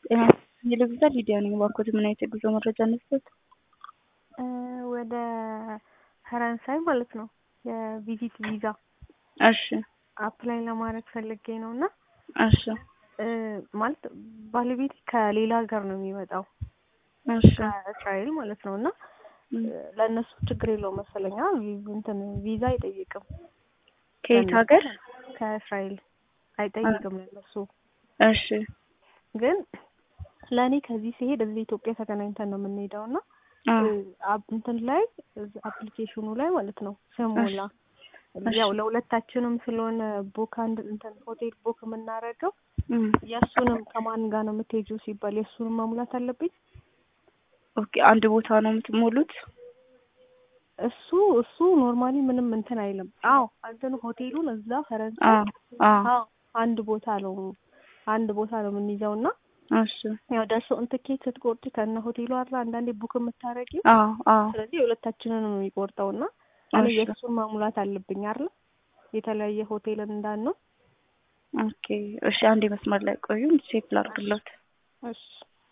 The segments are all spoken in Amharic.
ጤና የልግዛ ሊዲያ ነኝ። ባንኮት ምን አይነት የጉዞ መረጃ እንስጠት? ወደ ፈረንሳይ ማለት ነው የቪዚት ቪዛ እሺ አፕላይ ለማድረግ ፈልጌ ነው እና እሺ ማለት ባለቤቴ ከሌላ ሀገር ነው የሚመጣው እሺ ከእስራኤል ማለት ነው እና ለእነሱ ችግር የለውም መሰለኛ እንትን ቪዛ አይጠይቅም። ከየት ሀገር? ከእስራኤል አይጠይቅም ለእነሱ። እሺ ግን ለእኔ ከዚህ ሲሄድ እዚህ ኢትዮጵያ ተገናኝተን ነው የምንሄደው እና እንትን ላይ አፕሊኬሽኑ ላይ ማለት ነው ስሞላ ያው ለሁለታችንም ስለሆነ ቡክ አንድ እንትን ሆቴል ቡክ የምናደርገው የእሱንም ከማን ጋር ነው የምትሄጂው ሲባል የእሱንም መሙላት አለብኝ። ኦኬ አንድ ቦታ ነው የምትሞሉት? እሱ እሱ ኖርማሊ ምንም እንትን አይልም። አዎ እንትን ሆቴሉን እዛ ፈረንሳይ አዎ አንድ ቦታ ነው አንድ ቦታ ነው የምንይዘው እና እሺ ያው ደርሶ ትኬት ስትቆርጪ ከነ ሆቴሉ አለ አንዳንዴ ቡክ የምታረጊው። አዎ አዎ ስለዚህ የሁለታችንን ነው የሚቆርጠው እና እኔ የእሱን መሙላት አለብኝ አይደል? የተለያየ ሆቴል እንዳንነው። ኦኬ እሺ፣ አንዴ መስመር ላይ ቆዩ፣ ቼክ ላድርግለት። እሺ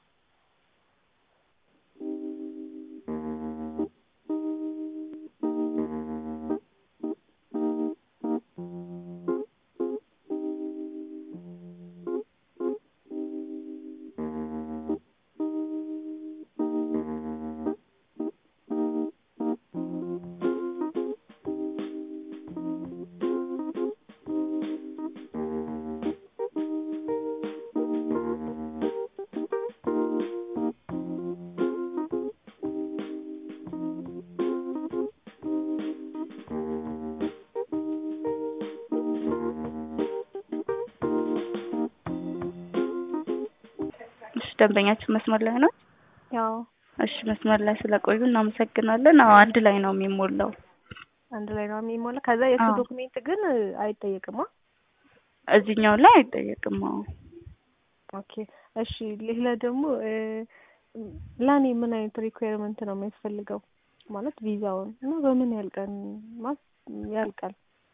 እሺ ደንበኛችን መስመር ላይ ነው? ያው እሺ መስመር ላይ ስለቆዩ እናመሰግናለን። አዎ አንድ ላይ ነው የሚሞላው። አንድ ላይ ነው የሚሞላ። ከዛ የእሱ ዶክሜንት ግን አይጠየቅማ? እዚህኛው ላይ አይጠየቅም። አዎ ኦኬ እሺ። ሌላ ደግሞ ለእኔ ምን አይነት ሪኩዌርመንት ነው የሚያስፈልገው? ማለት ቪዛውን እና በምን ያህል ቀን ማለት ያልቃል?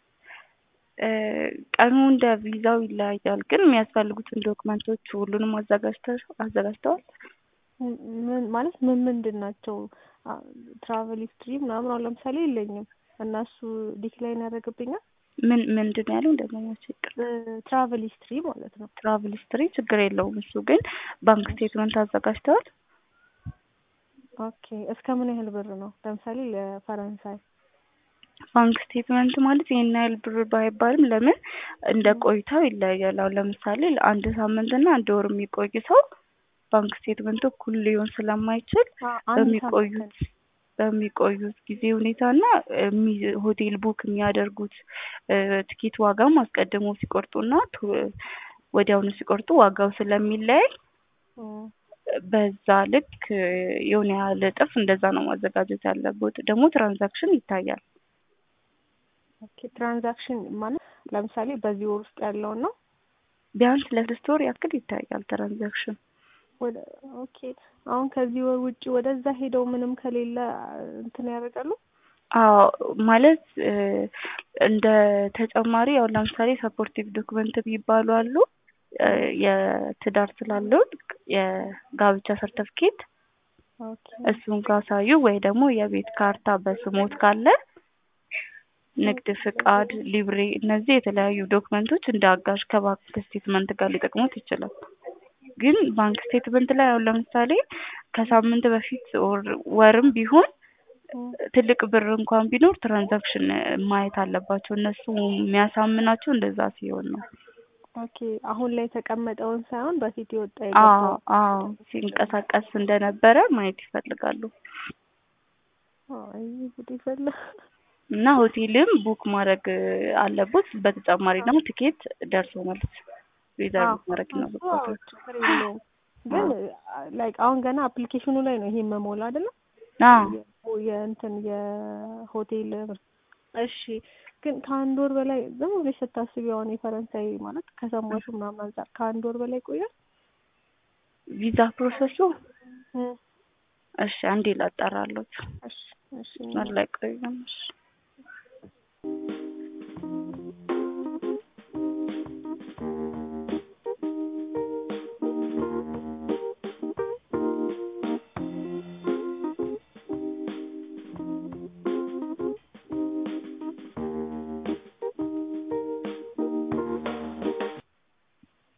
ቀኑ እንደ ቪዛው ይለያያል። ግን የሚያስፈልጉትን ዶክመንቶች ሁሉንም አዘጋጅተው አዘጋጅተዋል? ምን ማለት ምን ምንድን ናቸው? ትራቨል ሂስትሪ ምናምን አሁን ለምሳሌ የለኝም እና እሱ ዲክላይን ያደርግብኛል። ምን ምንድን ነው ያለው? እንደማኛቸው ይቅር ትራቨል ሂስትሪ ማለት ነው። ትራቭል ሂስትሪ ችግር የለውም። እሱ ግን ባንክ ስቴትመንት አዘጋጅተዋል? ኦኬ እስከ ምን ያህል ብር ነው? ለምሳሌ ለፈረንሳይ ባንክ ስቴትመንት ማለት ይሄን ያህል ብር ባይባልም ለምን እንደ ቆይታው ይለያያል። አሁን ለምሳሌ ለአንድ ሳምንት እና አንድ ወር የሚቆይ ሰው ባንክ ስቴትመንቱ እኩል ሊሆን ስለማይችል በሚቆዩት በሚቆዩት ጊዜ ሁኔታና ሆቴል ቡክ የሚያደርጉት ትኬት ዋጋም አስቀድሞ ሲቆርጡና ወዲያውኑ ሲቆርጡ ዋጋው ስለሚለያይ በዛ ልክ የሆነ ያህል እጥፍ እንደዛ ነው ማዘጋጀት ያለበት። ደግሞ ትራንዛክሽን ይታያል። ኦኬ ትራንዛክሽን ማለት ለምሳሌ በዚህ ወር ውስጥ ያለውን ነው። ቢያንስ ለስድስት ወር ያክል ይታያል ትራንዛክሽን። ወደ ኦኬ አሁን ከዚህ ወር ውጭ ወደዛ ሄደው ምንም ከሌለ እንትን ያደርጋሉ። አዎ ማለት እንደ ተጨማሪ ያው ለምሳሌ ሰፖርቲቭ ዶክመንት የሚባሉ አሉ። የትዳር ስላለው የጋብቻ ሰርተፍኬት እሱን ካሳዩ ወይ ደግሞ የቤት ካርታ በስሞት ካለ ንግድ ፍቃድ፣ ሊብሬ እነዚህ የተለያዩ ዶክመንቶች እንደ አጋዥ ከባንክ ስቴትመንት ጋር ሊጠቅሙት ይችላል። ግን ባንክ ስቴትመንት ላይ አሁን ለምሳሌ ከሳምንት በፊት ወርም ቢሆን ትልቅ ብር እንኳን ቢኖር ትራንዛክሽን ማየት አለባቸው። እነሱ የሚያሳምናቸው እንደዛ ሲሆን ነው። ኦኬ አሁን ላይ የተቀመጠውን ሳይሆን በፊት የወጣ አዎ አዎ ሲንቀሳቀስ እንደነበረ ማየት ይፈልጋሉ። አይ ጉድ ይፈላ እና ሆቴልም ቡክ ማድረግ አለቦት። በተጨማሪ ደግሞ ትኬት ደርሶ መልስ ሪዘርቭ ማድረግ ይኖርበታል። ችግር የለውም ግን ላይክ አሁን ገና አፕሊኬሽኑ ላይ ነው ይሄ መሞላ አይደለም? አዎ የእንትን የሆቴል እሺ ግን ከአንድ ወር በላይ ዝም ብለሽ ስታስቢ አሁን የፈረንሳይ ማለት ከሰማሹ ምናምን አንጻር ከአንድ ወር በላይ ይቆያል ቪዛ ፕሮሰሱ? እሺ አንዴ ላጣራሎት። እሺ እሺ ላይ ቆዩም። እሺ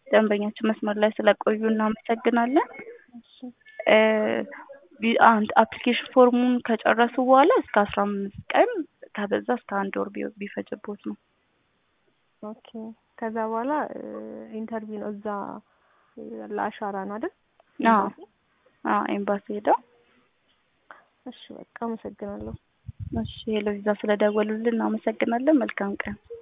ደንበኛችን መስመር ላይ ስለቆዩ እናመሰግናለን። እሺ እ ቢ- አንድ አፕሊኬሽን ፎርሙን ከጨረሱ በኋላ እስከ አስራ አምስት ቀን ከበዛ እስከ አንድ ወር ቢ- ቢፈጅቦት ነው። ኦኬ ከዛ በኋላ ኢንተርቪው ነው እዛ እ፣ ለአሻራ ነው አይደል? አዎ ኤምባሲ? አዎ ኤምባሲ ሄደው እሺ በቃ አመሰግናለሁ። እሺ ሄሎ ቪዛ ስለደወሉልን እናመሰግናለን። መልካም ቀን።